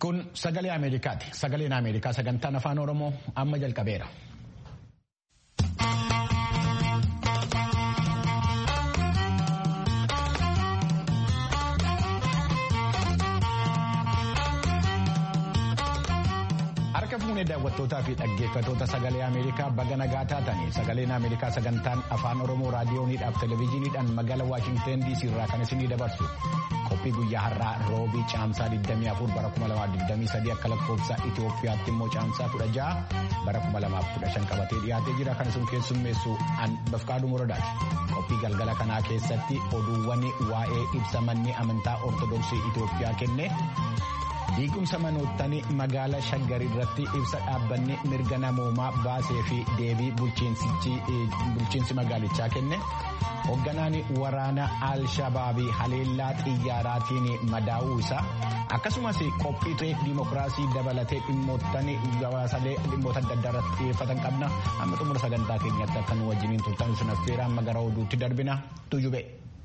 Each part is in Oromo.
Kun sagalee Ameerikaati. Sagaleen Ameerikaa sagantaan afaan Oromoo amma jalqabeera. Harka fuunee daawwattootaa fi dhaggeeffatoota sagalee Ameerikaa baga nagaa taatanii sagaleen Ameerikaa sagantaan afaan Oromoo raadiyooniidhaaf televezyiiniidhaan magaalaa Waashingteen DC irraa kan isinii dabarsu qophii guyyaa har'aa roobii caamsaa 24 bara 2023 akka lakkoofsa Itoophiyaatti immoo caamsaa 16 bara 2015 qabatee dhiyaatee jira kan isin keessummeessu an bafqaaduu muradaati. Qophii galgala kanaa keessatti oduuwwan waa'ee ibsa manni amantaa Ortodoksii Itoophiyaa kenne. Diigumsa manoottan magaalaa Shaggar irratti ibsa dhaabbanni mirga namoomaa baasee fi deebii bulchiinsi magaalichaa kenne. Hoogganaan waraana Al-Shabaabii haleellaa xiyyaaraatiin madaa'uu isaa akkasumas qophii diimokiraasii dabalatee dhimmoottan gabaasalee dhimmoota adda addaa irratti xiyyeeffatan qabna. Amma xumura sagantaa keenyatti akka nu wajjiniin turtan sun affeera amma gara oduutti darbina tuujube.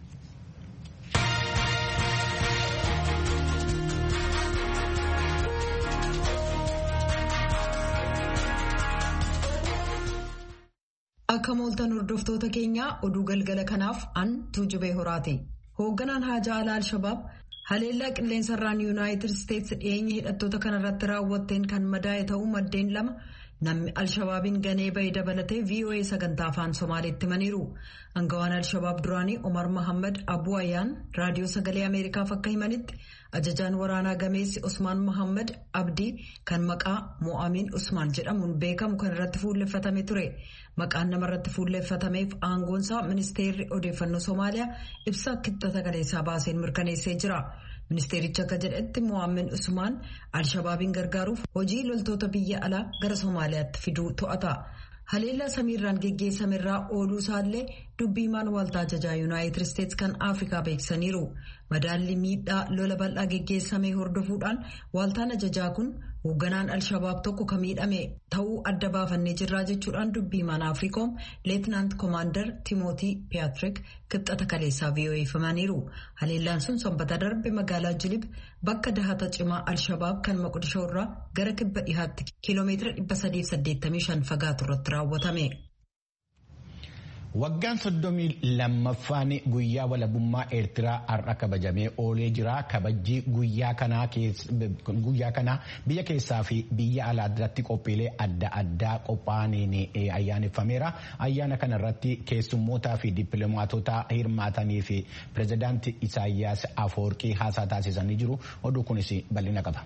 Akka mooltan hordoftoota keenyaa oduu galgala kanaaf an tuujubee horaati. Hoogganaan haajaa alaa Al-Shabaab haleellaa qilleensarraan Yuunaayitid Isteetsi dhiyeenya hidhattoota kanarratti raawwatteen kan madaa'e ta'uu maddeen lama namni Al-Shabaabiin ganee bahee dabalatee VOA sagantaa afaan Somaaliitti himaniiru. Angawaan Al-Shabaab duraanii Omar Mohaammed Abuu Ayyaan raadiyoo sagalee Ameerikaaf akka himanitti ajajaan waraanaa gameessi Usmaan Mohaammed Abdii kan maqaa Mo'amiin Usmaan jedhamuun beekamu kan irratti fuulleffatame ture. Maqaan namarratti fuulleffatameef aangoonsaa ministeerri odeeffannoo Somaaliyaa ibsa kibxata kaleessaa baaseen mirkaneessee jira. Ministeerichi akka jedhetti Mo'aamin Usmaan Al-Shabaabiin gargaaruuf hojii loltoota biyya alaa gara Somaaliyaatti fiduu to'ata. Haleellaa samiirraan geggeessamerraa ooluu isaallee dubbii himaan waltaa ajajaa Yuunaayitid Isteetsi kan Afrikaa beeksisaniiru. Madaalli miidhaa lola bal'aa geggeessame hordofuudhaan waltaan ajajaa kun hoogganaan Al-Shabaab tokko kan miidhame ta'uu adda baafannee jirraa jechuudhaan dubbii himaan Afriikoom Leetinaant Koomaandar Timootii Piyaatriik kibxata kaleessaa VOA'f himaniiru. Haleellaan sun sanbata darbe magaalaa Jilib bakka dahata cimaa Al-Shabaab kan Moqdishoo irraa gara kibba dhihaatti kiiloomeetira 385 fagaatu irratti raawwatame. Waggaan soddomii lammaffaan guyyaa walabummaa Eertiraa har'a kabajamee oolee jira. Kabajji guyyaa kanaa biyya keessaa fi biyya alaa irratti qophiilee adda addaa qophaa'aniin ayyaaneffameera. Ayyaana kana irratti keessummootaa fi dippiloomaatota hirmaatanii fi pirezidaantii Isaayyaas Afoorqii haasaa taasisanii jiru. Oduu kunis bal'ina qaba.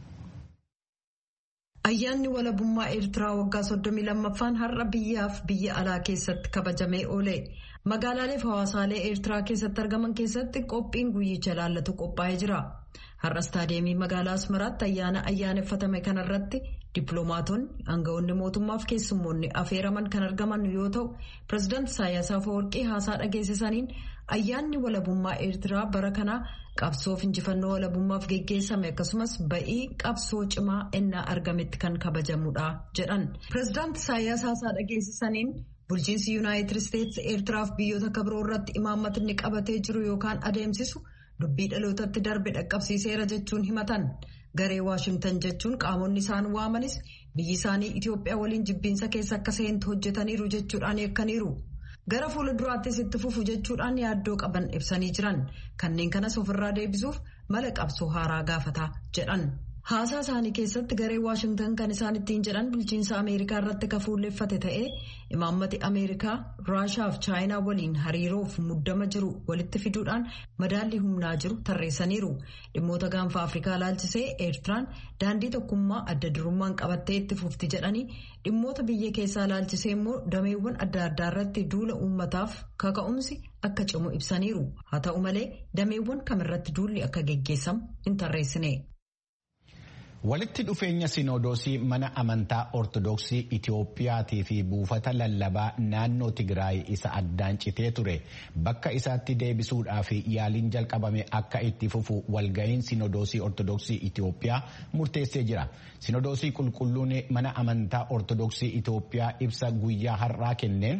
Ayyaanni walabummaa Eertiraa waggaa soddomii lammaffaan har'a biyyaaf biyya alaa keessatti kabajamee oole. Magaalaalee fi hawaasaalee Eertiraa keessatti argaman keessatti qophiin guyyicha ilaallatu qophaa'ee jira. Har'a istaadiyeemii magaalaa Asmaraatti ayyaana ayyaaneffatame kanarratti dippiloomaatonni aangawoonni mootummaa fi keessummoonni afeeraman kan argaman yoo ta'u pireezidaanti Isaayyaas Afeworqii haasaa dhageessisaniin ayyaanni walabummaa Eertiraa bara kanaa qabsoof injifannoo walabummaaf geggeessame akkasumas ba'ii qabsoo cimaa ennaa argametti kan kabajamudha jedhan. Pireezidaanti Isaayyaas haasaa dhageessisaniin bulchiinsi Yuunaayitid Isteetsi Eertiraaf biyyoota akka biroo irratti imaammatni qabatee jiru yookaan adeemsisu dubbii dhalootatti darbe dhaqqabsiiseera jechuun himatan. Garee Waashingtan jechuun qaamonni isaan waamanis biyyi isaanii Itoophiyaa waliin jibbiinsa keessa akka seentu hojjetaniiru jechuudhaan yakkaniiru. Gara fuula duraattis itti fufu jechuudhaan yaaddoo qaban ibsanii jiran kanneen kanas ofirraa deebisuuf mala qabsoo haaraa gaafata jedhan. Haasaa isaanii keessatti garee Waashingtan kan isaan ittiin jedhan bulchiinsa Ameerikaa irratti kan fuulleffate ta'ee imaammati Ameerikaa Raashaa fi Chaayinaa waliin hariiroof muddama jiru walitti fiduudhaan madaalli humnaa jiru tarreessaniiru. Dhimmoota gaanfa Afrikaa ilaalchisee Eertiraan daandii tokkummaa adda durummaan qabattee itti fufti jedhanii dhimmoota biyya keessaa ilaalchisee immoo dameewwan adda addaa irratti duula uummataaf kaka'umsi akka cimu ibsaniiru. Haa ta'u malee dameewwan kamirratti duulli akka geggeessamu hin tarreessine. Walitti dhufeenya sinodoosii mana amantaa Ortodoksii Itiyoophiyaatii fi buufata lallabaa naannoo Tigraay isa addaan citee ture bakka isaatti deebisuudhaaf yaaliin jalqabame akka itti fufu walga'iin sinodoosii Ortodoksii Itiyoophiyaa murteessee jira. Sinodoosii qulqulluun mana amantaa Ortodoksii Itiyoophiyaa ibsa guyyaa har'aa kenneen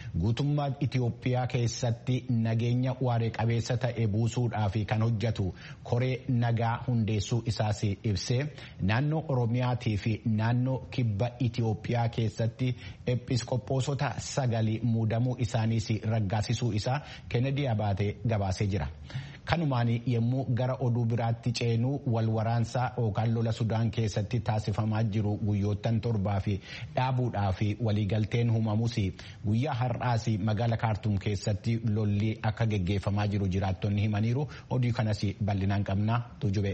guutummaa Itoophiyaa keessatti nageenya waaree qabeessa ta'e buusuudhaaf kan hojjetu koree nagaa hundeessuu isaas ibsee naannoo Oromiyaatii fi naannoo kibba Itoophiyaa keessatti episkoppoosota sagalii muudamuu isaaniis raggaasisuu isaa Kennedy Abaatee gabaasee jira. Kanumaan yommuu gara oduu biraatti ceenu wal waraansaa yookaan lola Sudaan keessatti taasifamaa jiru guyyoottan torbaa fi dhaabuudhaa fi waliigalteen uumamus guyyaa har'aas magaala kaartuum keessatti lolli akka geggeeffamaa jiru jiraattonni himaniiru oduu kanas bal'inaan qabnaa tujube.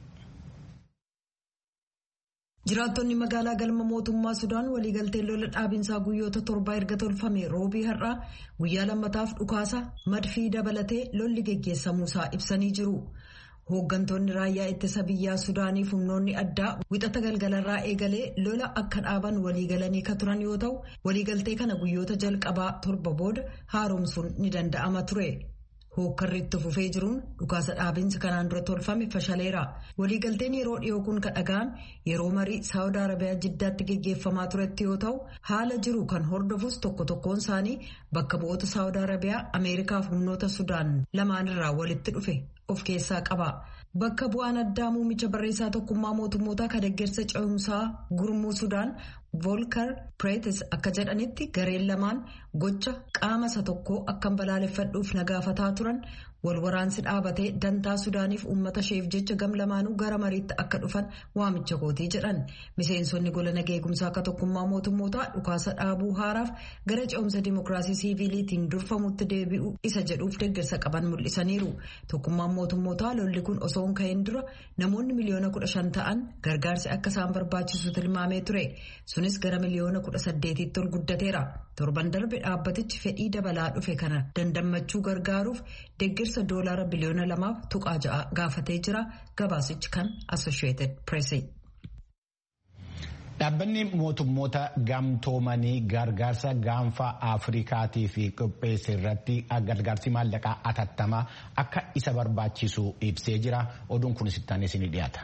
Jiraattonni magaalaa galma mootummaa Sudaan waliigalteen lola dhaabinsaa guyyoota torbaa erga tolfame roobii har'aa guyyaa lammataaf dhukaasa madfii dabalatee lolli geggeessamuusaa ibsanii jiru. Hooggantoonni raayyaa ittisa biyyaa Sudaaniif humnoonni addaa wixata galgalarraa eegalee lola akka dhaaban waliigalanii ka turan yoo ta'u waliigaltee kana guyyoota jalqabaa torba booda haaromsuun ni danda'ama ture. Hookkarri itti fufee jiruun dhukaasa dhaabinsi kanaan dura tolfame fashaleera. Waliigalteen yeroo dhiyoo kun kan dhaga'ame yeroo marii Saawud Arabiyaa jiddaatti geggeeffamaa turetti yoo ta'u haala jiru kan hordofus tokko tokkoon isaanii bakka bu'oota Saawud Arabiyaa Ameerikaaf humnoota Sudaan lamaanirraa walitti dhufe of keessaa qaba. Bakka bu'aan addaa muumicha barreessaa tokkummaa mootummoota kan deeggarsa ce'umsaa gurmuu Sudaan Volker Preetis akka jedhanitti gareen lamaan gocha qaama isa tokkoo akkan balaaleffadhuuf nagaafataa turan wal waraansi dhaabatee dantaa Sudaaniif uummata isheef jecha gam lamaanuu gara mariitti akka dhufan waamicha gootii jedhan. Miseensonni gola nageegumsaa akka tokkummaa mootummootaa dhukaasa dhaabuu haaraaf gara ce'umsa dimookiraasii siiviiliitiin durfamutti deebi'u isa jedhuuf deeggarsa qaban mul'isaniiru. Tokkummaan mootummootaa lolli kun osoo hin ka'in dura namoonni miliyoona kudha shan ta'an gargaarsi akka isaan barbaachisu tilmaamee ture. Sunis gara miliyoona kudha saddeetitti ol guddateera. Torban darbe dhaabbatichi fedhii dabalaa dhufe kana dandammachuu gargaaruuf deeggarsa doolaara biliyoona lamaaf tuqaa ja'a gaafatee jira. Gabaasichi kan Associated Press. Dhaabbanni mootummoota gamtoomanii gargaarsa gaanfa Afrikaatii fi qopheesse irratti gargaarsi maallaqaa atattamaa akka isa barbaachisu ibsee jira. Oduun kunis ittaanis ni dhiyaata.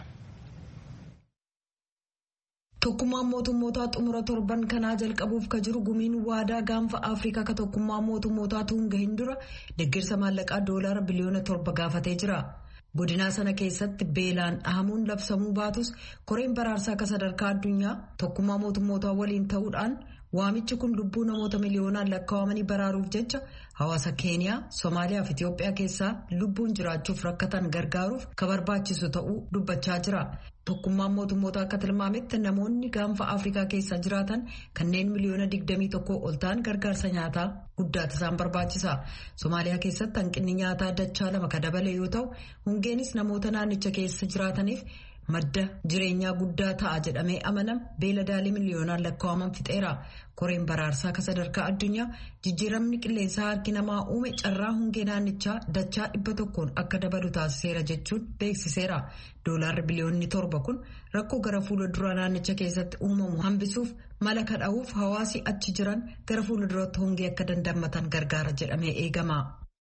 Tokkummaan mootummootaa xumura torban kanaa jalqabuuf ka jiru gumiin waadaa gaanfa Afrikaa ka tokkummaa mootummootaa tunga hin dura deeggarsa maallaqaa doolaara biliyoona torba gaafatee jira. Godinaa sana keessatti beelaan dhahamuun labsamuu baatus koreen baraarsaa akka sadarkaa addunyaa tokkummaa mootummootaa waliin ta'uudhaan waamichi kun lubbuu namoota miliyoonaan lakkaawamanii baraaruuf jecha hawaasa keeniyaa Somaaliyaa fi Itiyoophiyaa keessaa lubbuun jiraachuuf rakkatan gargaaruuf ka barbaachisu ta'uu dubbachaa jira. Tokkummaan mootummoota akka tilmaametti namoonni gaanfa Afrikaa keessa jiraatan kanneen miliyoona 21 ol ta'an gargaarsa nyaataa guddaatu isaan barbaachisa. Somaaliyaa keessatti hanqinni nyaataa dachaa lama ka dabale yoo ta'u hongeenis namoota naannicha keessa jiraataniif madda jireenyaa guddaa ta'a jedhamee amanama beeladaalee miliyoonaan lakkaa'aman fixeera. Koreen baraarsaa akka sadarkaa addunyaa jijjiiramni qilleensaa harki namaa uume carraa hongee naannichaa dachaa dhibba tokkoon akka dabalu taasiseera jechuun beeksiseera. Doolaarri biliyoonni torba kun rakkoo gara fuula duraa naannicha keessatti uumamu hambisuuf mala kadha'uuf hawaasi achi jiran gara fuula duraatti hongee akka dandammatan gargaara jedhamee eegama.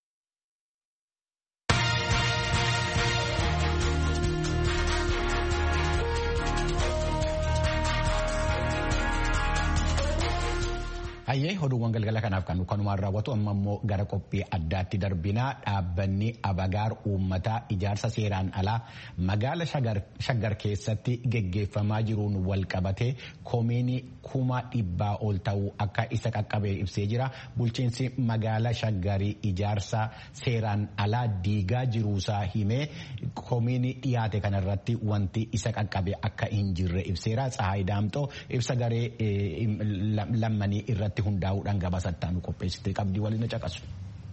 Hayyee oduuwwan galgala kanaaf kan kanumaan raawwatu amma immoo gara qophii addaatti darbinaa dhaabbanni abagaar uummataa ijaarsa seeraan alaa magaala shaggar keessatti geggeeffamaa jiruun wal qabatee koomiinii kuma dhibbaa ol ta'uu akka isa qaqqabee ibsee jira. Bulchiinsi magaala shaggarii ijaarsa seeraan alaa diigaa jiruusaa himee koomiinii dhiyaate kanarratti wanti isa qaqqabe akka hin jirre ibseera. Tsahaay Daamxoo ibsa garee lammanii irratti hundaa'uudhaan gabaasattaan qopheessitee qabdii waliin caqasu.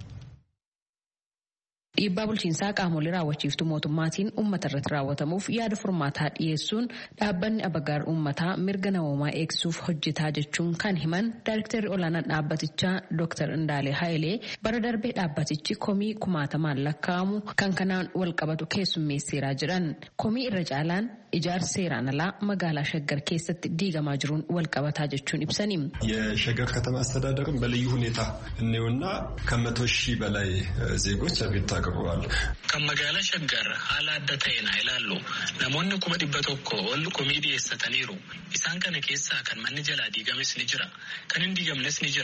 Dhiibbaa bulchiinsaa qaamolee raawwachiiftuu mootummaatiin uummata irratti raawwatamuuf yaada furmaataa dhiyeessuun dhaabbanni abagaar uummataa mirga namoomaa eegsuuf hojjetaa jechuun kan himan daayirektarri olaanaan dhaabbatichaa Dr. Indaalee Hayilee bara darbee dhaabbatichi komii kumaatamaan lakkaa'amu kan kanaan wal qabatu keessummeesseeraa jedhan. Komii irra caalaan ijaarsa seeraan alaa magaalaa Shaggar keessatti diigamaa jiruun wal qabataa jechuun ibsani. የሸገር ከተማ አስተዳደርም በልዩ ሁኔታ እኔውና ከመቶ ሺህ በላይ ዜጎች አቤቱታ አቅርበዋል። ከመጋላ ሸገር haala adda ta'een haa ilaallu namoonni kuma dhibba tokko ol komii dhiyeessataniiru isaan kana keessaa kan manni jalaa diigames ni jira kan hin diigamnes ni jira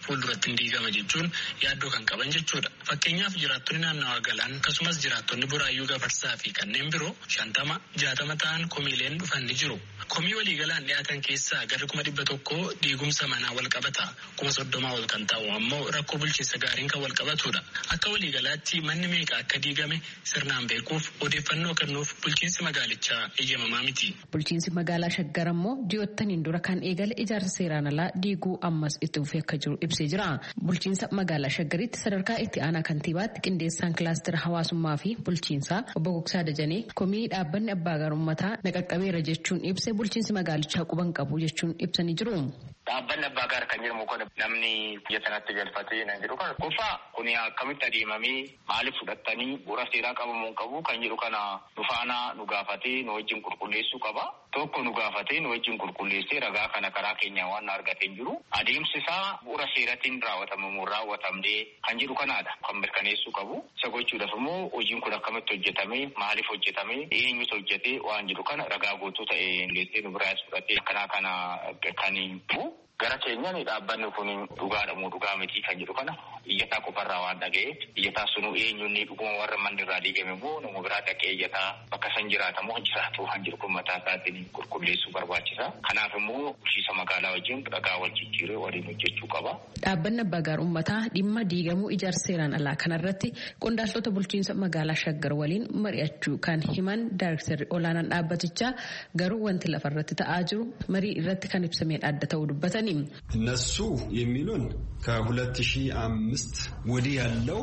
fuulduratti hin diigama jechuun yaaddoo kan qaban jechuudha. Fakkeenyaaf jiraattonni naannawaa galaan akkasumas jiraattonni buraayyuu gafarsaa fi kanneen biroo shantama jaatama ta'an komiileen dhufan ni jiru. Komii waliigalaan dhiyaatan keessaa garri kuma dhibba tokko diigumsa manaa wal qabata. Kuma soddomaa ol kan ta'u ammoo rakkoo bulchiinsa gaariin kan wal qabatudha. Akka waliigalaatti manni meeqa akka diigame sirnaan beekuuf odeeffannoo kennuuf bulchiinsi magaalichaa eeyyamamaa miti. Bulchiinsi magaalaa Shaggar ammoo ji'oottaniin dura kan eegale ijaarsa seeraan alaa diiguu ammas itti fufee akka jiru ibsee jira. Bulchiinsa magaalaa Shaggaritti sadarkaa itti aanaa kantiibaatti qindeessaan kilaastera hawaasummaa fi bulchiinsaa obbo Gogsaa Dajanee komii dhaabbanni abbaa gaarummataa naqaqqabeera jechuun ibse bulchiinsi magaalichaa quban qabu jechuun ibsanii jiru. Dhaabbanni abbaa gaar kan jedhamu kun namni biyya sanatti galfatee nan jedhu kana kufa kun akkamitti adeemamee maaliif fudhattanii bu'uura seeraa qabamuu qabu kan jedhu kana nu faana nu gaafatee nu wajjin qulqulleessuu qaba. Tokko nu gaafatee nu wajjin qulqulleessee ragaa kana karaa keenya waan argatee jiru adeemsi isaa bu'uura seeratiin raawwatamamuun raawwatamnee kan jedhu kanaadha kan mirkaneessuu qabu. Isa gochuudhaaf immoo hojiin kun akkamitti hojjetame maaliif hojjetame eenyutu hojjetee waan jedhu kana ragaa guutuu ta'e leessee nu biraas fudhatee akkanaa kana kan Gara keenyaan dhaabbanni kun dhugaadha moo dhugaa miti kan jedhu kana iyyataa qofarraa waan dhaga'eef iyyataa sunuu eenyuun dhuguma warra manni irraa diigame immoo nama biraa dhaqee iyyataa bakka san jiraatamoo jiraatu waan jiru kun mataa isaatiin qulqulleessuu barbaachisa. Kanaaf immoo bulchiinsa magaalaa wajjin dhagaa wal jijjiiree waliin hojjechuu qaba. Dhaabbanni abbaa gaar uummataa dhimma diigamuu ijaarsa seeraan alaa kanarratti qondaaltota bulchiinsa magaalaa Shaggar waliin mari'achuu kan himan daayirektarri olaanaan dhaabbatichaa garuu wanti lafarratti ta'aa jiru marii irratti kan ibsameen adda ta'uu dubbatan. እነሱ የሚሉን ከሁለት ሺህ አምስት ወዲህ ያለው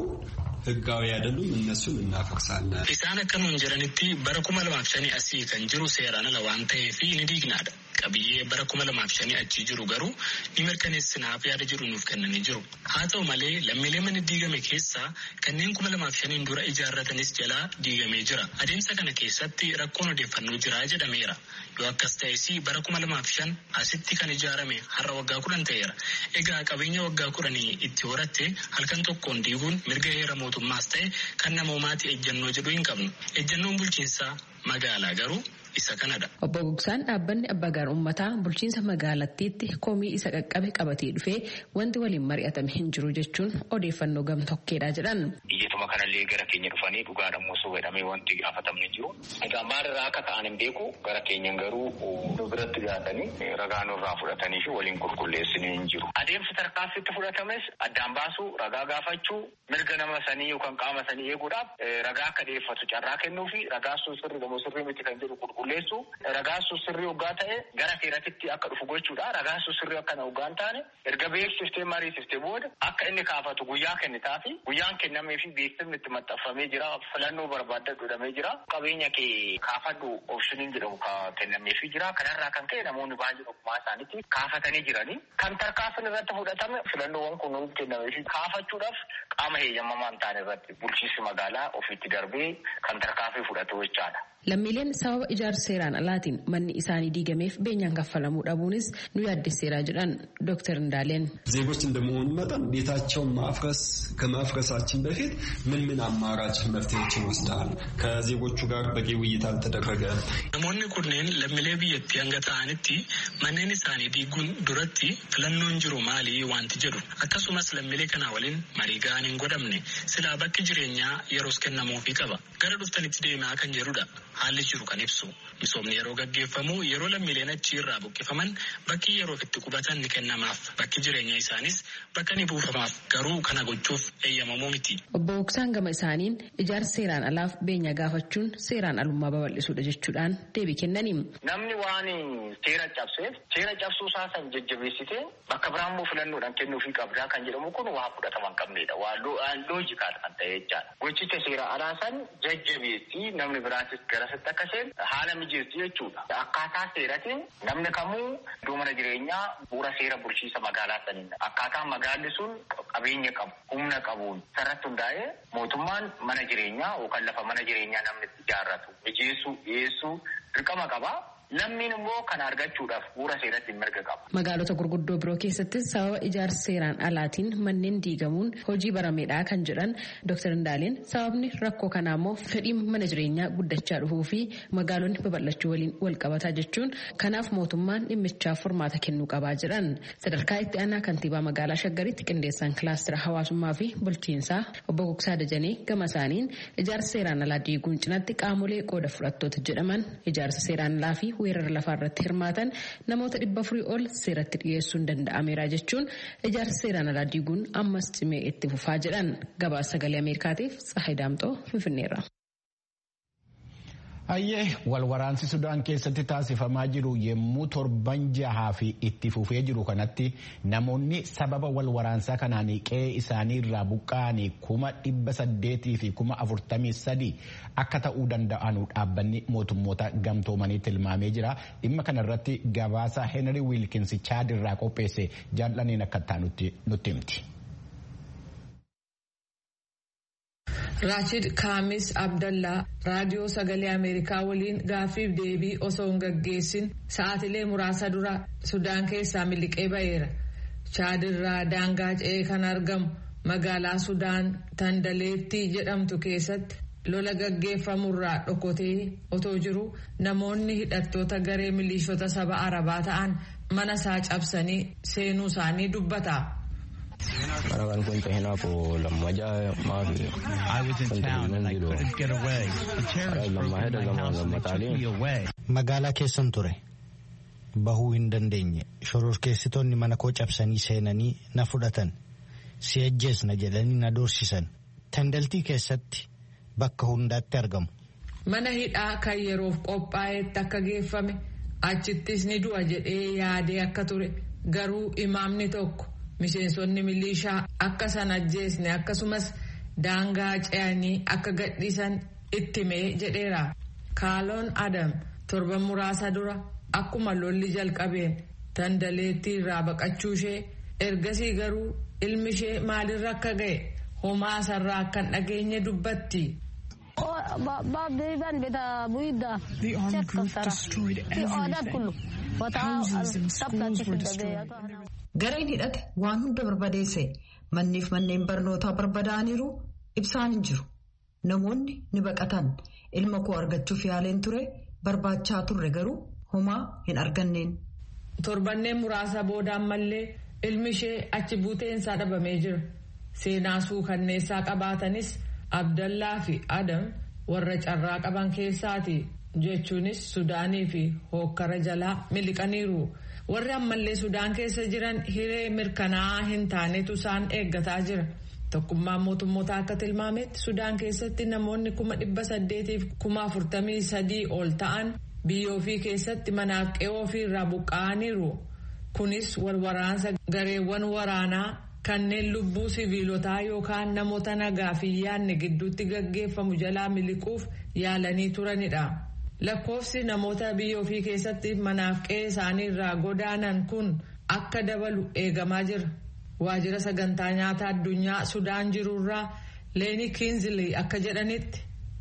ህጋዊ አይደሉም። እነሱን እናፈርሳለን። Isaan akka nuun jedhanitti bara kuma lamaaf shanii asii kan jiru seeraan ala waan ta'eef ni diignaadha. Qabiyyee bara kuma lamaaf shanii achi jiru garuu ni mirkaneessinaaf yaada jiru nuuf kennanii jiru. Haa ta'u malee lammiilee mana diigame keessaa kanneen kuma lamaaf shaniin dura ijaarratanis jalaa diigamee jira. Adeemsa kana keessatti rakkoon odeeffannoo jira jedhameera. Yoo akkas ta'es bara kuma lamaaf shan asitti kan ijaarame har'a waggaa kudhan ta'eera. Egaa qabeenya waggaa kudhanii itti horatte halkan tokkoon diiguun mirga heera mootummaas ta'e kan namoomaati ejjennoo jedhu hin qabnu. Ejjennoon bulchiinsaa magaalaa garuu isa kanadha. Obbo Gogsaan dhaabbanni abbaa gaar uummataa bulchiinsa magaalattiitti komii isa qaqqabe qabatee dhufee wanti waliin mari'atame hin jiru jechuun odeeffannoo gamtokkeedha jedhan. Biyyatuma kanallee gara keenya dhufanii dhugaadhamoo osoo jedhamee wanti gaafatamne jiru. Egaa maalirraa akka ta'an hin beeku gara keenyan garuu nu biratti dhiyaatanii ragaa nurraa fudhatanii fi waliin qulqulleessanii hin jiru. Adeemsi tarkaanfitti fudhatames addaan baasuu ragaa gaafachuu mirga nama sanii yookaan qaama sanii eeguudhaaf ragaa akka dhiyeeffatu carraa kennuu fi ragaa sun sirrii gamoo sirrii miti kan jedhu qulqulleessu ragaa sun sirrii hoggaa ta'e gara seeratitti akka dhufu gochuudha. Ragaa sun sirrii akka hoggaa hin taane erga beeksiftee mariisiftee booda akka inni kaafatu guyyaa kennitaa fi guyyaan kennamee fi beeksifni itti maxxanfamee jira filannoo barbaadda godhamee jira qabeenya kee kaafadhu oopshiniin jedhamu kennamee fi jira kanarraa kan ka'e namoonni baay'ee ogummaa isaaniitti kaafatanii jiranii kan tarkaanfiin irratti fudhatame filannoowwan kun nuuf kennamee fi kaafachuudhaaf qaama heeyyamamaa hin taane irratti bulchiinsi magaalaa ofiitti darbee kan tarkaanfii fudhatu jechaadha. Lammiileen sababa ijaarsa seeraan alaatiin manni isaanii diigameef beenyaan kaffalamuu dhabuunis nu yaaddeesseera jedhan ዶክተር እንዳለን ዜጎች እንደመሆኑ መጠን ቤታቸውን ማፍረስ ከማፍረሳችን በፊት ምን ምን አማራጭ መፍትሄዎችን ወስደሃል? ከዜጎቹ ጋር በቂ ውይይት አልተደረገ? Namoonni kunneen lammiilee biyyattii hanga ta'anitti manneen isaanii diiguun duratti filannoon jiru maali wanti jedhu akkasumas lammiilee kana waliin marii ga'an hin godhamne silaa bakki jireenyaa yeroos kennamuufii qaba gara dhuftanitti deemaa kan jedhudha haalli jiru kan ibsu misoomni yeroo gaggeeffamu yeroo lammiileen achi irraa buqqifaman bakki yeroof itti qubatan ni kennamaaf bakki jireenya isaanis bakka ni buufamaaf garuu kana gochuuf eeyyamamuu miti. Obbo Gogsaan gama isaaniin ijaarsa seeraan alaaf beenya gaafachuun seeraan alummaa babal'isuudha jechuudhaan deebii kennaniin. Namni waan seera cabseef seera cabsuu isaa san jajjabeessitee bakka biraammoo filannoodhaan kennuufii qabdaa kan jedhamu kun waa fudhatama hin qabnedha. Waa loojikaal kan ta'e jechaadha. Gochicha seera alaa san jajjabeessi namni biraatis garasitti akka seen haala mijeessu jechuudha. Akkaataa seeratiin namni kamuu iddoo mana jireenyaa bu'uura seera bulchiinsa magaalaa saniin akkaataa magaalli sun qabeenya qabu humna qabuun sarratti hundaa'ee mootummaan mana jireenyaa yookaan lafa mana jireenyaa namni itti ijaarratu mijeessuu dhiyeessuu dirqama qabaa. Namni immoo kana argachuudhaaf bu'uura seeratti mirga qaba. Magaalota gurguddoo biroo keessattis sababa ijaarsa seeraan alaatiin manneen diigamuun hojii barameedhaa kan jedhan Dr. Indaaleen sababni rakkoo kanaa immoo fedhiin mana jireenyaa guddachaa dhufuu fi magaalonni babal'achuu waliin wal qabataa jechuun kanaaf mootummaan dhimmichaaf furmaata kennuu qabaa jedhan. Sadarkaa itti aanaa kantiibaa magaalaa Shaggaritti qindeessaan kilaastira hawaasummaa fi bulchiinsaa obbo Gugsaa Dajanee gama isaaniin ijaarsa seeraan alaa diiguun cinatti qaamolee qooda fudhattoota jedhaman ijaarsa seeraan alaa fi weerara lafaa irratti hirmaatan namoota dhibba afurii ol seeratti dhiyeessuun danda'ameera jechuun ijaarsa seeraan alaa diiguun ammas cimee itti fufaa jedhan gabaasa sagalee ameerikaatiif tsahay daamxoo finfinneerra. Hayyee walwaraansi Sudaan keessatti taasifamaa jiru yommuu torban jahaa fi itti fufee jiru kanatti namoonni sababa walwaraansaa kanaan qe'ee isaanii irraa buqqa'anii kuma dhibba saddeetii fi kuma afurtamii sadii akka ta'uu danda'anu dhaabbanni mootummoota gamtoomanii tilmaamee jira. Dhimma kanarratti gabaasa Henry Wilkins Chaad irraa qopheesse jaallaniin akka ta'an nutti himti. Raachid Kaamis Abdallaa raadiyoo sagalee Ameerikaa waliin gaaffiif deebii osoo hin gaggeessin sa'aatilee muraasa dura Sudaan keessaa miliqee ba'eera. Chaadirraa daangaa ce'ee kan argamu magaalaa Sudaan Tandaleettii jedhamtu keessatti lola gaggeeffamurraa dhokotee otoo jiru namoonni hidhattoota garee miliishota saba Arabaa ta'an mana isaa cabsanii seenuu isaanii dubbata. Marakan kwenta hinapo lammaja maafi. I was in town and I couldn't get away. The terrorists broke into my house and they took me away. Magaalaa keessan ture. Bahuu hin dandeenye. Shororkeessitoonni mana koo cabsanii seenanii na fudhatan. Si ajjeesna jedhanii na doorsisan. Tandaltii keessatti bakka hundaatti argamu. Mana hidhaa kan yeroof qophaa'etti akka geeffame achittis ni du'a jedhee yaadee akka ture garuu imaamni tokko. miseensonni milishaa akka san ajjeesne akkasumas daangaa ce'anii akka gadhiisan ittimee jedheera kaaloon adam torban muraasa dura akkuma lolli jalqabeen tandaleettii irraa baqachuu ishee ergasii garuu ilmi ishee maalirra akka ga'e homaa sarraa akkan dhageenye dubbatti. The armed group destroyed everything. Houses and schools were destroyed. Gareen hidhate waan hunda barbadeesse manniif manneen barnootaa barbadaaniiru ibsaan hin jiru. Namoonni ni baqatan ilma koo argachuuf yaaleen ture barbaachaa turre garuu homaa hin arganneen. Torbanneen muraasa booda ammallee ilmi ishee achi buuteensaa dhabamee jira. Seenaa suukanneessaa qabaatanis Abdallaa fi Adam warra carraa qaban keessaati jechuunis Sudaanii fi hookkara jalaa miliqaniiru. warri ammallee sudaan keessa jiran hiree mirkanaa'aa hin taanetu isaan eeggataa jira tokkummaan mootummoota akka tilmaametti sudaan keessatti namoonni kuma dhibba saddeetiif kuma afurtamii sadii ol ta'an biyya ofii keessatti manaaf qe'oo ofii irraa buqqa'aniiru kunis walwaraansa gareewwan waraanaa kanneen lubbuu siviilotaa yookaan namoota nagaa fi yaadne gidduutti gaggeeffamu jalaa miliquuf yaalanii turanidha. lakkoofsi namoota biyya ofii keessatti manaaf qe'ee isaanii irraa godaanan kun akka dabalu eegamaa jira waajjira sagantaa nyaata addunyaa sudaan jirurraa leeni kiinzilii akka jedhanitti.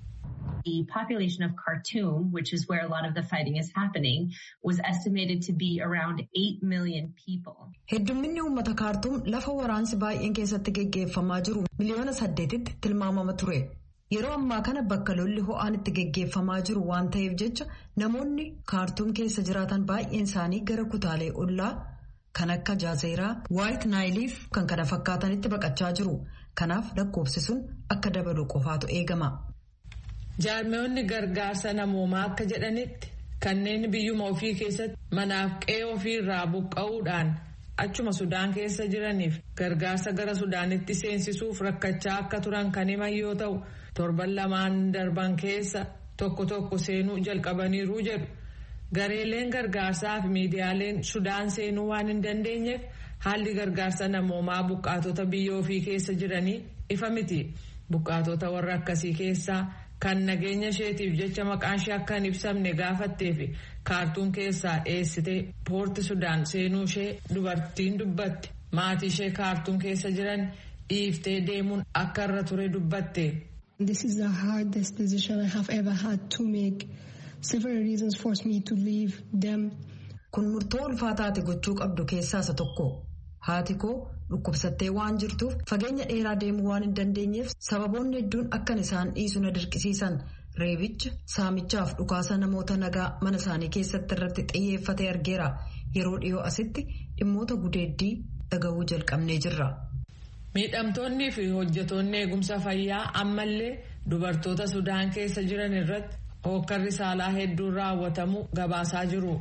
The population of Khartoum, which is where a lot of the fighting is happening, was estimated to be around 8 million people. Heddumminni uummata kaartuum lafa waraansi baay'een keessatti geggeeffamaa jiru miliyoona saddeetitti tilmaamama ture. Yeroo ammaa kana bakka lolli ho'aan itti geggeeffamaa jiru waan ta'eef jecha namoonni kaartuum keessa jiraatan baay'een isaanii gara kutaalee ollaa kan akka jaazeeraa waayit naayiliif kan kana fakkaatanitti baqachaa jiru. Kanaaf lakkoofsi sun akka dabalu qofaatu eegama. Jaarmeewwanni gargaarsa namoomaa akka jedhanitti kanneen biyyuma ofii keessatti manaaf qe'ee ofii irraa buqqa'uudhaan achuma sudaan keessa jiraniif gargaarsa gara sudaanitti seensisuuf rakkachaa akka turan kan himan yoo ta'u. torban lamaan darban keessa tokko tokko seenuu jalqabaniiru jedhu gareeleen gargaarsaa fi miidiyaaleen sudaan seenuu waan hin dandeenyeef haalli gargaarsa namoomaa buqqaatota biyya ofii keessa jiranii ifa miti buqqaatota warra akkasii keessaa kan nageenya isheetiif jecha maqaan ishee akka hin ibsamne gaafattee fi kaartuum keessaa dheessitee poorti sudaan seenuu ishee dubartiin dubbatti maatii ishee kaartuum keessa jiran dhiiftee deemuun akka irra ture dubbatte. This is the hardest decision I have ever had to make several reasons forced me to leave them. Kun murtoo ulfaataati gochuu qabdu keessaa isa tokko. Haati koo dhukkubsattee waan jirtuuf fageenya dheeraa deemuu waan hin dandeenyeef sababoonni hedduun akkan isaan dhiisu na dirqisiisan. Reebicha saamichaaf dhukaasa namoota nagaa mana isaanii keessatti irratti xiyyeeffatee argeera. Yeroo dhiyoo asitti dhimmoota gudeeddii dhaga'uu jalqabnee jirra. Miidhamtoonnii fi hojjetoonni eegumsa fayyaa ammallee dubartoota Sudaan keessa jiran irratti hookkarri saalaa hedduun raawwatamu gabaasaa jiru.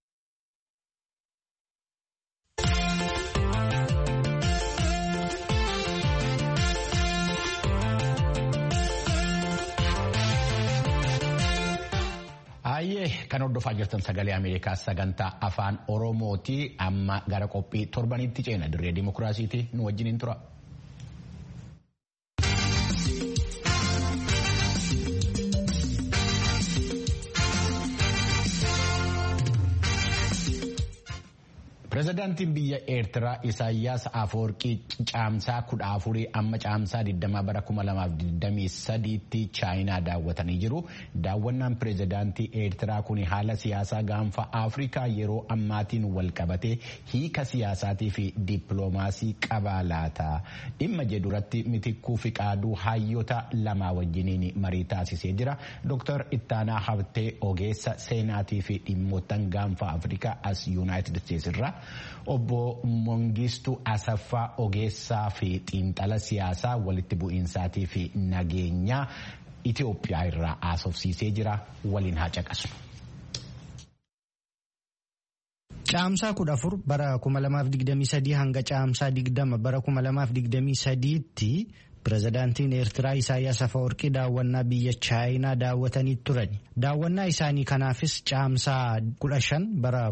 Baay'ee kan hordofaa jirtan sagalee Ameerikaa sagantaa afaan Oromooti. Amma gara qophii torbanitti ceena dirree dimokiraasiiti nu wajjiniin tura. Pireezidaantiin biyya Eertiraa Isaayyaas Afoorqii caamsaa kudha afurii amma caamsaa 20 bara 2023tti chaayinaa daawwatanii jiru. Daawwannaan pireezidaantii Eertiraa kun haala siyaasaa gaanfa Afrikaa yeroo ammaatiin wal qabatee hiika siyaasaatii fi dippiloomaasii qabaa laata. Dhimma jedhuratti mitikkuu fi qaaduu hayyoota lamaa wajjiniin marii taasisee jira. Dr. Ittaanaa Habtee ogeessa seenaatii fi dhimmoottan gaanfa Afrikaa as Yuunaayitid Isteetsi irraa. Obbo Mongistuu Asaffaa ogeessaa fi xiinxala siyaasaa walitti bu'iinsaatii fi nageenyaa Itoophiyaa irraa haasofsiisee jira waliin haa caqasnu. Caamsaa kudha afur bara 2023 hanga caamsaa 20 bara 2023tti pireezidaantiin Eertiraa Isaayyaas Afawarqii daawwannaa biyya Chaayinaa daawwatanii turan. Daawwannaa isaanii kanaafis caamsaa 15 bara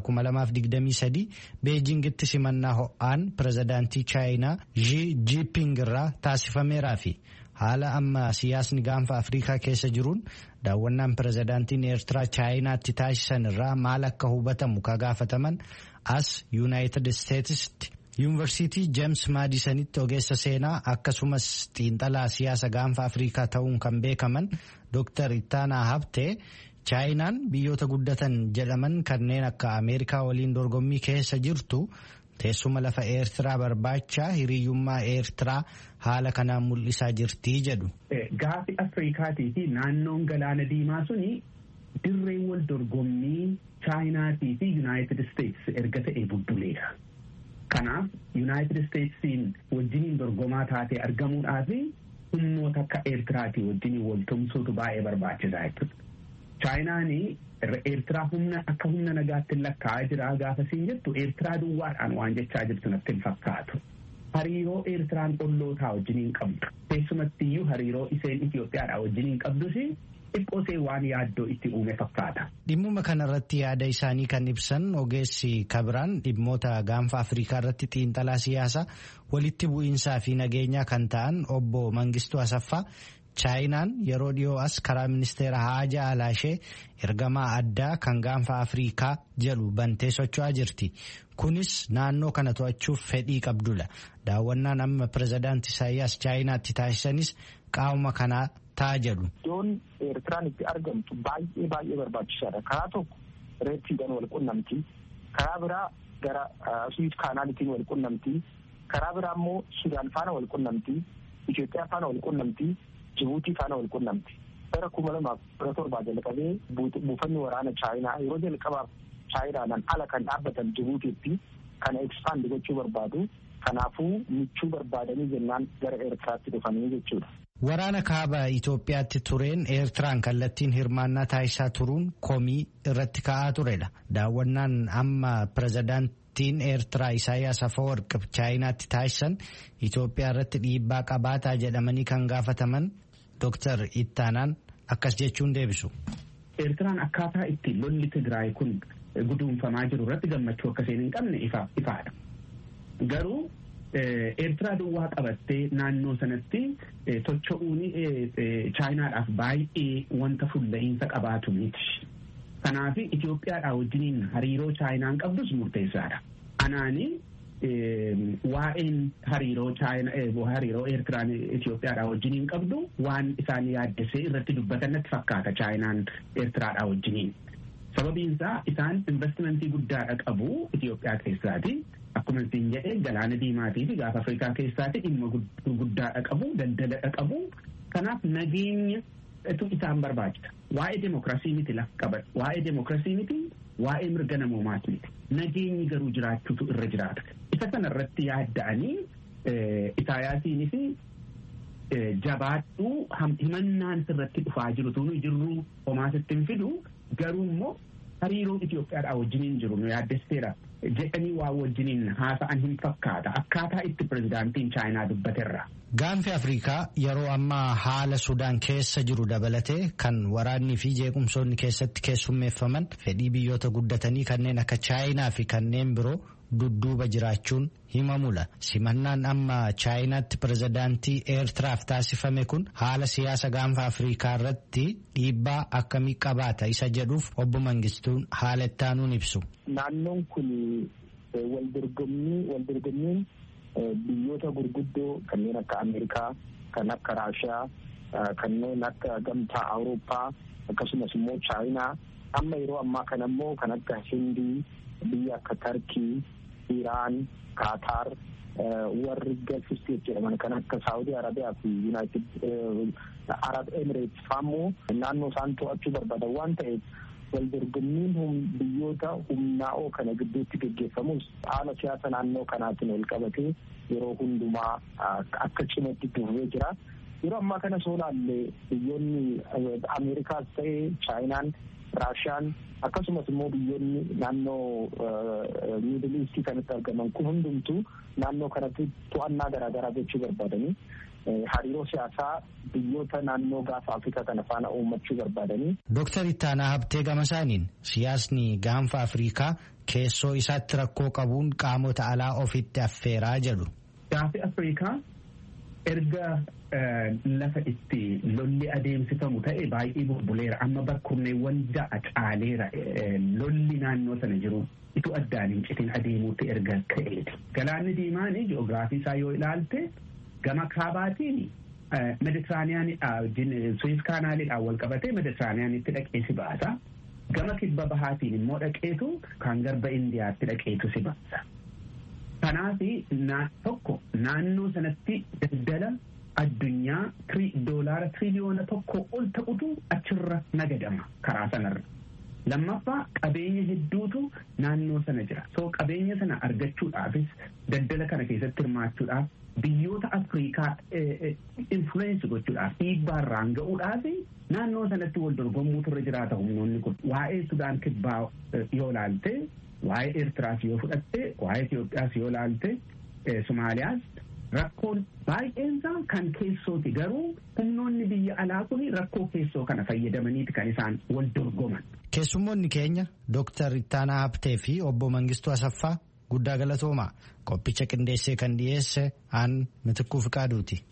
2023 Beejingitti simannaa ho'aan pireezidaantii Chaayinaa Xi Jinping irraa taasifameeraa fi haala amma siyaasni gaanfa Afrikaa keessa jiruun daawwannaan pireezidaantiin Eertiraa Chaayinaatti taasisan irraa maal akka hubatamu ka gaafataman as Yuunaayitid Isteetsitti. yuunivarsiitii jeems maadisanitti ogeessa seenaa akkasumas xiinxalaa siyaasa gaanfa afrikaa ta'uun kan beekaman dooktar ittaanaa habtee chaayinaan biyyoota guddatan jedhaman kanneen akka ameerikaa waliin dorgommii keessa jirtu teessuma lafa eertiraa barbaacha hiriyyummaa eertiraa haala kanaan mul'isaa jirtii jedhu. Gaafi Afrikaatii fi naannoon galaana diimaa suni dirreen wal dorgommii chaayinaatii fi yuunaayitid isteetsi erga ta'e budduleera. Kanaaf yuunaayitid isteetsiin wajjiniin dorgomaa taatee argamuudhaaf humnoota akka eertiraatii wajjiniin wal tumsuutu baay'ee barbaachisaa jechuudha. Chaayinaan eertiraa humna akka humna nagaatti lakkaa'aa jira gaafa siin jettu eertiraa duwwaadhaan waan jechaa jirtu natti hin fakkaatu. Hariiroo eertiraan qollootaa wajjiniin qabdu. Keessumatti iyyuu hariiroo isheen Itoophiyaadhaa wajjiniin qabdus xiqqoosee waan yaaddoo itti uume fakkaata. Dhimmuma kanarratti yaada isaanii kan ibsan ogeessi kabiraan dhimmoota gaanfa Afrikaa irratti xiinxalaa siyaasaa walitti bu'iinsaa fi nageenyaa kan ta'an obbo Mangistuu Asaffaa chaayinaan yeroo dhiyoo as karaa ministeera haajaa alaashee ergamaa addaa kan gaanfa Afrikaa jedhu bantee socho'aa jirti. Kunis naannoo kana to'achuuf fedhii qabdudha. Daawwannaan amma pireezidaanti Isaayyaas chaayinaatti taasisanis qaama kanaa ta'a jedhu. Iddoon Eertiraan itti argamtu baay'ee baay'ee barbaachisaadha. Karaa tokko reettiidhaan wal qunnamti. Karaa biraa gara Suwiis kaanaalitiin wal qunnamti. Karaa biraa immoo Sudaan faana wal qunnamti. Itoophiyaa faana wal qunnamti. Jibuutii faana wal qunnamti. Bara kuma lamaaf kudha torbaa jalqabee buufanni waraana Chaayinaa yeroo jalqabaaf Chaayinaadhaan ala kan dhaabbatan Jibuutiitti kana ekspaand gochuu barbaadu. Kanaafuu michuu barbaadanii jennaan gara Eertiraatti dhufanii jechuudha. Waraana kaaba Itoophiyaatti tureen Eertiraan kallattiin hirmaannaa taasisaa turuun komii irratti ka'aa turedha. Daawwannaan amma pireezidaantiin Eertiraa Isaayyaas Afawarqi Chaayinaatti taasisan Itoophiyaa irratti dhiibbaa qabaataa jedhamanii kan gaafataman Dooktar Ittaanaan akkas jechuun deebisu. Eertiraan akkaataa itti lolli Tigraay kun guduunfamaa jiru irratti gammachuu akkasiin hin qabne ifaadha. Garuu Eertiraa duwwaa qabattee naannoo sanatti tocho'uun chaayinaadhaaf baay'ee wanta fulla'iinsa qabaatu miti. Kanaaf Itoophiyaadhaa wajjiniin hariiroo chaayinaan qabdus murteessaadha. Anaani waa'een hariiroo chaayinaa hariiroo eertiraan Itoophiyaadhaa wajjiniin qabdu waan isaan yaaddesee irratti dubbatan natti fakkaata chaayinaan eertiraadhaa wajjiniin. Sababiin isaa isaan investimentii guddaadha qabu Itoophiyaa keessaati. Akkuma isin jedhee galaana diimaatii fi gaafa Afrikaa keessaati dhimma guddaadha qabu daldaladha qabu. Kanaaf nageenya isaan barbaachisa. Waa'ee demokiraasii miti lafa qaban. Waa'ee demokiraasii miti waa'ee mirga namoomaas miti. Nageenyi garuu jiraachuutu irra jiraata. Isa kana irratti yaadda'anii Isaayaasiinis jabaadhuu himannaan sirratti dhufaa jiru tunu jirru homaa sitti hin fidu garuu immoo hariiroo Itoophiyaadhaa wajjiniin jiru nu yaaddesteera jedhanii waa wajjiniin haasa'an hin fakkaata akkaataa itti pirezidaantiin chaayinaa dubbaterra. Gaanfi Afrikaa yeroo ammaa haala Sudaan keessa jiru dabalatee kan waraannii fi jeequmsoonni keessatti keessummeeffaman fedhii biyyoota guddatanii kanneen akka chaayinaa fi kanneen biroo dudduuba jiraachuun himamula. Simannaan amma chaayinaatti pirezidaantii Eertiraaf taasifame kun haala siyaasa gaanfa Afrikaa irratti dhiibbaa akkamii qabaata isa jedhuuf obbo Mangistuun haala ittaanuun ibsu. Naannoon kun waldorgommiin biyyoota gurguddoo kanneen akka Ameerikaa, kan akka Raashiyaa, kanneen akka gamtaa Awurooppaa akkasumas immoo Chaayinaa amma yeroo ammaa kana immoo kan akka Hindii, biyya akka Tarkii, Iraan, Qaataar warri Gulf State jedhaman kan akka Saawudii Arabiyaa fi Yuunaayitid Arab Emirates fa'ammoo naannoo isaan to'achuu barbaadan waan ta'eef waldorgommiin biyyoota humnaa'oo kana gidduutti geggeeffamus haala siyaasa naannoo kanaatiin wal qabatee yeroo hundumaa akka cimatti dhufee jira. Yeroo ammaa kana soo laalle biyyoonni Ameerikaas ta'ee Chaayinaan, Raashiyaan akkasumas immoo biyyoonni naannoo Miidil Iistii kanatti argaman kun hundumtuu naannoo kanatti to'annaa garaagaraa gochuu barbaadanii hariiroo siyaasaa biyyoota naannoo gaafa Afrikaa kana faana uummachuu barbaadanii. Dooktar Ittaanaa Habtee Gamasaaniin siyaasni gaanfa Afrikaa keessoo isaatti rakkoo qabuun qaamota alaa ofitti affeeraa jedhu. Gaafi Afrikaa erga lafa itti lolli adeemsifamu ta'e baay'ee bubbuleera amma bakkurneewwan ja'a caaleera lolli naannoo sana jiru itu addaan hin citin adeemuutti erga ka'eeti. Galaanni diimaan ji'oogiraafii isaa yoo ilaalte gama kaabaatiin meditiraaniyaanidha suwiis kaanaaliidhaan wal qabatee meditiraaniyaanitti dhaqee si baasa. Gama kibba bahaatiin immoo dhaqeetu kan garba indiyaatti dhaqeetu si baasa. Kanaaf tokko naannoo sanatti daldala addunyaa doolaara tiriliyoona tokko ol ta'utu achirra nagadama karaa sanarra. Lammaffaa qabeenya hedduutu naannoo sana jira. So qabeenya sana argachuudhaafis daldala kana keessatti hirmaachuudhaaf biyyoota Afrikaa influensi gochuudhaaf dhiibbaarraan ga'uudhaaf naannoo sanatti wal dorgommuutu irra jiraata humnoonni kun. Waa'ee Sudaan kibbaa yoo ilaalte, waa'ee Eertiraas yoo fudhatte, waa'ee Itoophiyaas yoo ilaalte, Somaaliyaas rakkoon baay'eensaa kan keessooti garuu humnoonni biyya alaa kun rakkoo keessoo kana fayyadamaniiti kan isaan wal dorgoman. Keessummoonni keenya Dooktar Ittaanaa Habtee fi obbo Mangistuu Asaffaa guddaa galatoomaa qophicha qindeessee kan dhiyeesse aan mitikkuu fiqaaduuti.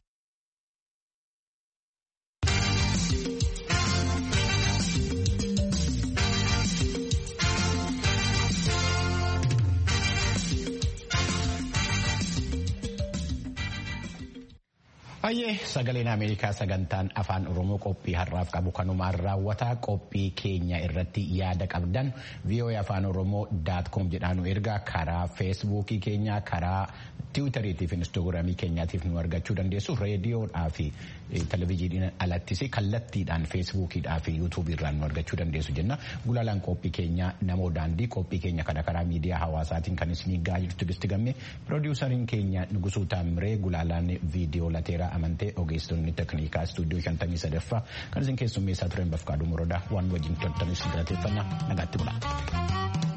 Baay'ee sagaleen Ameerikaa sagantaan afaan Oromoo qophii har'aaf qabu kanumaan raawwataa qophii keenya irratti yaada qabdan VOA afaan Oromoo daat koom jedhaan ergaa karaa feesbuukii keenya karaa tiwutariitii fi instaagiraamii keenyaatiif nu argachuu dandeessu reediyoodhaa fi televizyiiniin alattis kallattiidhaan feesbuukiidhaa fi yuutuubiirraan nu argachuu dandeessu jenna gulaalaan qophii keenya namoo daandii qophii keenya kana karaa miidiyaa hawaasaatiin kan isinii gahaa jirtu gisti gamme piroodiwusariin keenya Nugusuu Taamiree gulaalaan viidiyoo lateeraa amantee ogeessonni tekniikaa istuudiyoo shantamii sadaffaa kan isin keessummeessaa turan bafqaaduu morodaa waan wajjin toltanis galateeffannaa nagaatti bula.